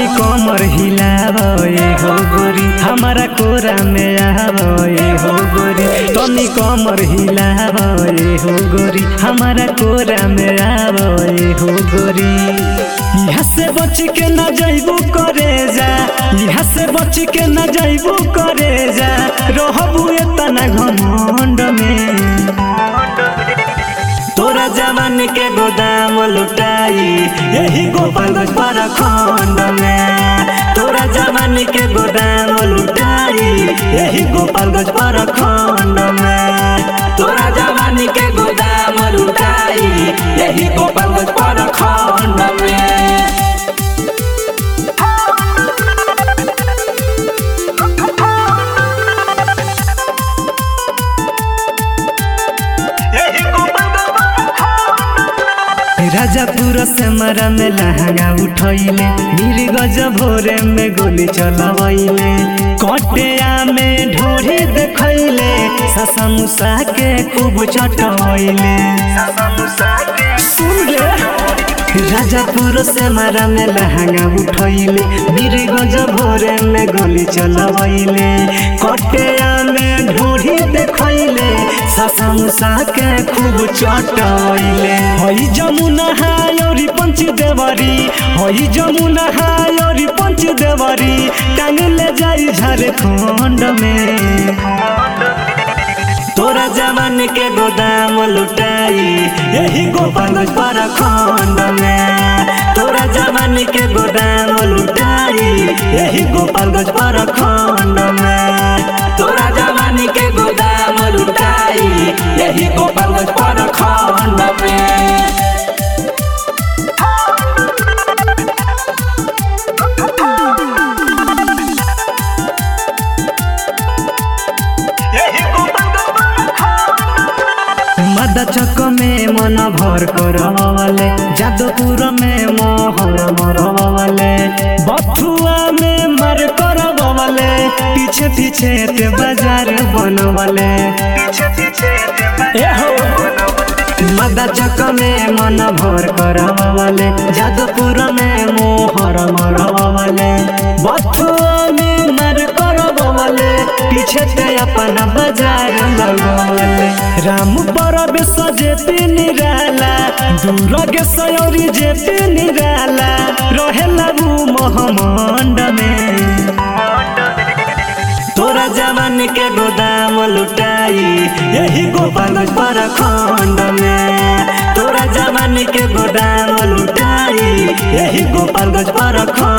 तनी कमर हिलाव ए हो गोरी हमारा कोरा में आव ए हो गोरी तनी कमर हिलाव ए हो गोरी हमारा कोरा में आव ए हो गोरी यहाँ से बच के न जइबू करे जा यहाँ से बच के न जइबू करे जा रहबू एतना घमंड में तोरा जवान के गोदाम लुटाई यही गोपालगंज पर खंड में तोरा जवान के गोदाम लुटाई यही गोपालगंज पर खंड में तोरा जवानी के गोदाम लुटाई यही गोपालगंज पर खंड में राजापुर से मरा में लहंगा उठैले नील गज भोरे में गोली चलवैले कटिया में ढोरी देखैले ससा मुसा के खूब चटवैले सुन रे राजापुर से मारा में लहंगा उठैले नील गज भोरे में गोली चलवैले कटिया में ढोरी देखैले ससा मुसा के खूब चटवैले हई जमुना हायोरी पंच देवरी हई जमुना हायोरी पंच देवरी टांग ले जाई झारखंड में तोरा जवान के गोदाम लुटाई यही गोपालगंज पर खंड में तोरा जवान के गोदाम लुटाई यही गोपालगंज पर खंड में तोरा जवानी के गोदाम लुटाई यही गोपालगंज पर खंड में मद चक में मन भर करवले जादवपुर में मोहर मरवले बथुआ में मर करवले पीछे पीछे ते बाजार बनवले ए हो मदा चक में मन भर करवले जादवपुर में मोहर मरवले बथुआ में मर करवले पीछे ते अपना बाजार लगवले राम परब सजे निराला दूर के सयोरी जे निराला रहेला ऊ महमंड में तोरा जवान के गोदाम लुटाई यही गोपालगंज पर खंड में तोरा जवान के गोदाम लुटाई यही गोपालगंज पर खंड